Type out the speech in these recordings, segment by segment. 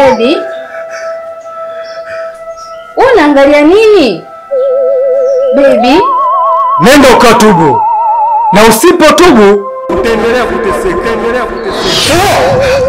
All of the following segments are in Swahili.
Baby, unaangalia nini? Baby, Nenda ukatubu, na usipotubu utaendelea kuteseka, utaendelea kuteseka.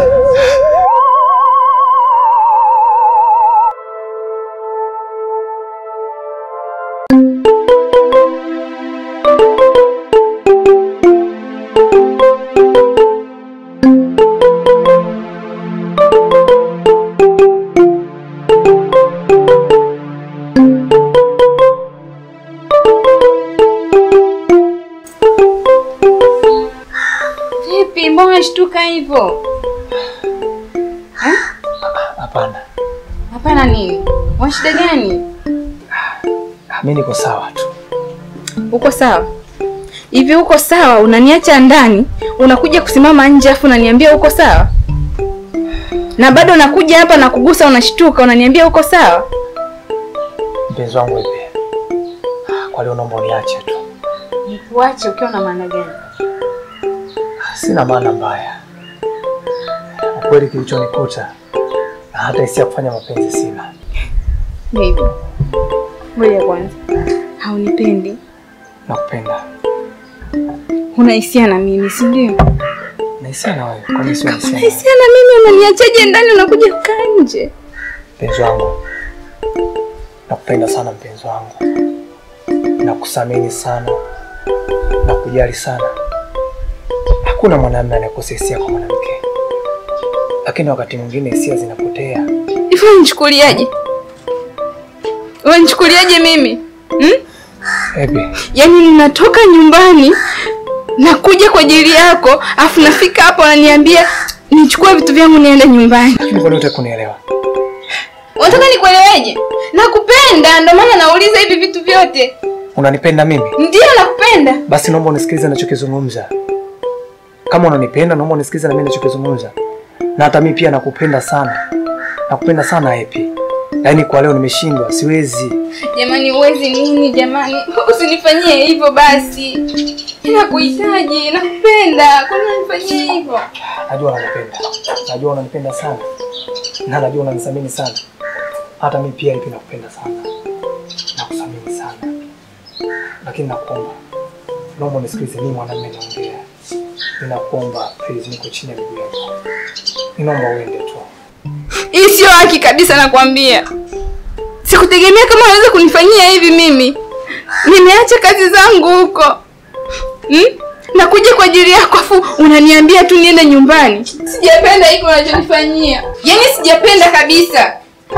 vipi? Mbona unashtuka hivyo? Hapana, Hapana, nini? Una shida gani? mi niko sawa tu. Uko sawa? Hivi uko sawa? Unaniacha ndani, unakuja kusimama nje afu unaniambia uko sawa? Na bado nakuja hapa na kugusa, unashtuka, unaniambia uko sawa? Mpenzi wangu ipi, kwa leo naomba uniache tu, Nikuache ukiwa na maana gani? sina maana mbaya. Ukweli kilichonikuta na hata hisia ya kufanya mapenzi sina. Baby, ngoja kwanza, haunipendi? Nakupenda Una hisia na mimi, si ndio? na hisia na wewe, kwa nini sio hisia? Una na wewe? hisia na mimi, unaniachaje ndani, unakuja kukaa nje? Mpenzi wangu, nakupenda sana mpenzi wangu, nakuthamini sana, nakujali sana. Hakuna mwanamume anayekosa hisia kwa mwanamke, lakini wakati mwingine hisia zinapotea. Hivi unanichukuliaje? Unanichukuliaje mimi hmm? Ebi, Yaani ninatoka nyumbani nakuja kwa ajili yako, afu nafika hapa unaniambia nichukue vitu vyangu niende nyumbani. lakini kwa nini hutaki kunielewa? Unataka nikueleweje? Nakupenda, ndio maana nauliza hivi vitu vyote. Unanipenda mimi? Ndio nakupenda. Basi naomba unisikilize ninachokizungumza. Kama unanipenda, naomba unisikilize na mimi ninachokizungumza. Na hata mimi pia nakupenda sana, nakupenda sana Epi. Yaani kwa leo nimeshindwa, siwezi. Jamani, uwezi nini jamani? Usinifanyie hivyo basi. Nakuhitaji, nakupenda. Kwa nini unanifanyia hivyo? Najua unanipenda, najua unanipenda sana, na najua unanithamini sana. Hata mimi pia hivi nakupenda sana, nakuthamini sana, lakini nakuomba, naomba unisikilize. Mimi mwanamume naongea, ninakuomba please, niko chini ya miguu yako, ninaomba uende tu. Hii sio haki kabisa, nakwambia. Sikutegemea kama unaweza kunifanyia hivi mimi. Nimeacha kazi zangu huko hmm? Nakuja kwa ajili yako, afu unaniambia tu niende nyumbani. Sijapenda hiko unachonifanyia, yaani sijapenda kabisa,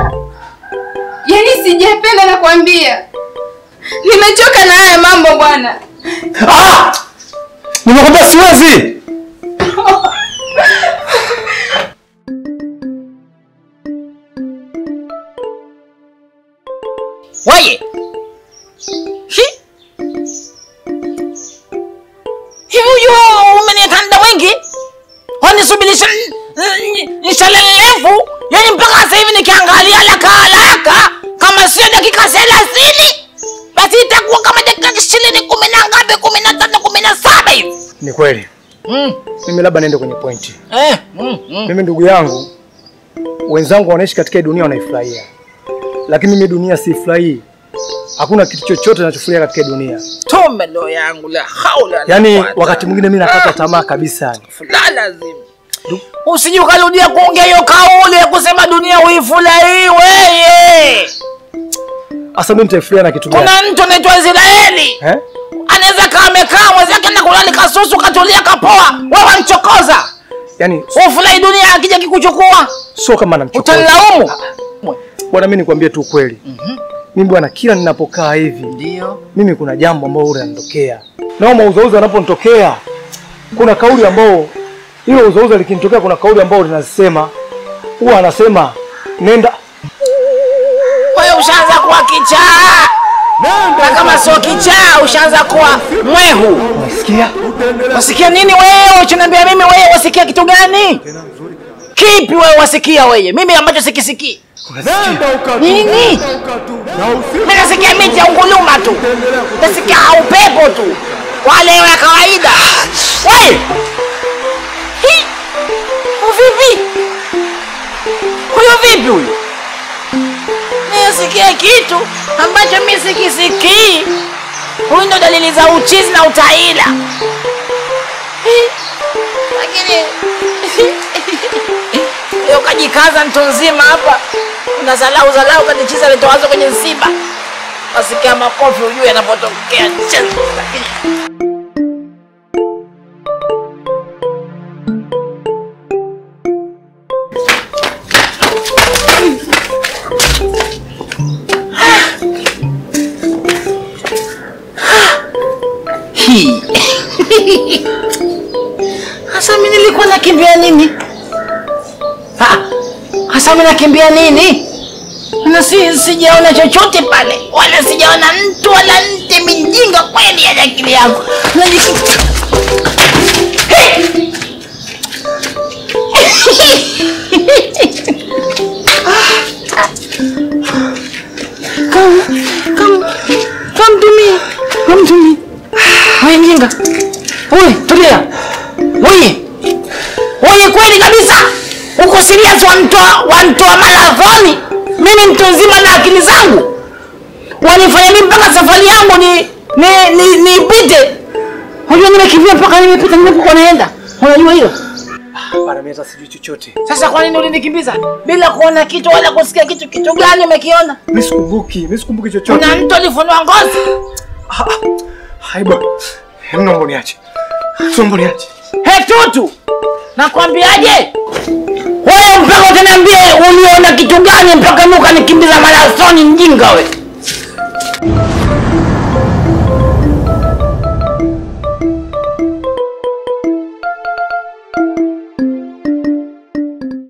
yaani sijapenda, nakwambia. Nimechoka na haya mambo bwana. Ah! Nimekwambia siwezi. Waye. Hi. Hivi huyo umenitanda wengi? Wanisubirisha nishalelevu. Yaani mpaka sasa hivi nikiangalia haraka haraka kama sio dakika 30 basi itakuwa kama dakika 20 kumi na ngapi 15 17 hivi. Ni kweli, Mm. mimi labda niende kwenye pointi. Eh. Mm. Mm. Mimi ndugu yangu, wenzangu wanaishi katika hii dunia wanaifurahia, lakini mimi dunia siifurahii. Hakuna kitu chochote ninachofurahia katika hii dunia. Tome ndo yangu la haula. la Yaani quwwata. wakati mwingine mimi nakata tamaa kabisa yani. fulani lazima usije ukarudia kuongea hiyo kauli ya kusema dunia uifurahii weye. Sasa mimi nitaifurahia na kitu gani? Kuna mtu anaitwa Israeli Eh? anaweza kaa amekaa mwenzake na kulala kasusu katulia kapoa, wewe wamchokoza Yaani ufurahi dunia akija kikuchukua sio kama namchokoza. utanilaumu. Bwana, mimi nikwambie tu ukweli. Mimi bwana, kila ninapokaa hivi Ndio mimi kuna jambo ambalo huwa linanitokea. Nao mauzauza yanaponitokea, kuna kauli ambao hilo uzauza likinitokea, kuna kauli ambao linasema huwa anasema nenda wewe ushaanza kuwa kichaa, na kama sio kichaa ushaanza kuwa mwehu. unasikia? Wasikia nini wewe? Uchiniambia mimi wewe wasikia kitu gani? Kipi wewe wasikia wewe? Mimi ambacho sikisikii. Nini? Mimi nasikia miti ya unguluma tu. Nasikia upepo tu. Wale wa kawaida. Wewe. Hi. Vipi? Huyo vipi? huyu? Nisikie kitu ambacho mimi sikisikii. Huyu ndo dalili za uchizi na utaila. Eh, Lakini leo kajikaza mtu nzima hapa, unazalau zalau kajichiza letowazo kwenye msiba, wasikia makofi ujue yanapotokea. Hii. Hasa mimi nilikuwa nakimbia nini? Ah, Hasa mimi nakimbia nini? Na si sijaona chochote pale, wala sijaona mtu wala nte mijinga kweli ya akili yangu. Najiki- Hey! Come, come, come to me, come to me. Wewe mjinga. Wewe tulia. Wewe. Wewe kweli kabisa. Uko serious wanitoa wanitoa marathoni. Mimi mtu nzima na akili zangu. Wanifanya mimi mpaka safari yangu ni ni ni nipite. Unajua nimekimbia mpaka nimepita nilipokuwa naenda. Unajua hilo? Hapana, mimi hata sijui chochote. Sasa kwa nini ulinikimbiza bila kuona kitu wala kusikia kitu? Kitu gani umekiona? Mimi sikumbuki, mimi sikumbuki chochote. Kuna mtu alifunua ngozi. Ah, ah. Hai bwana. Hem, naomba niache. Naomba niache. He tutu, nakwambiaje? Wewe mpaka utaniambie uliona kitu gani mpaka nuka nikimbiza marathoni, mjinga we.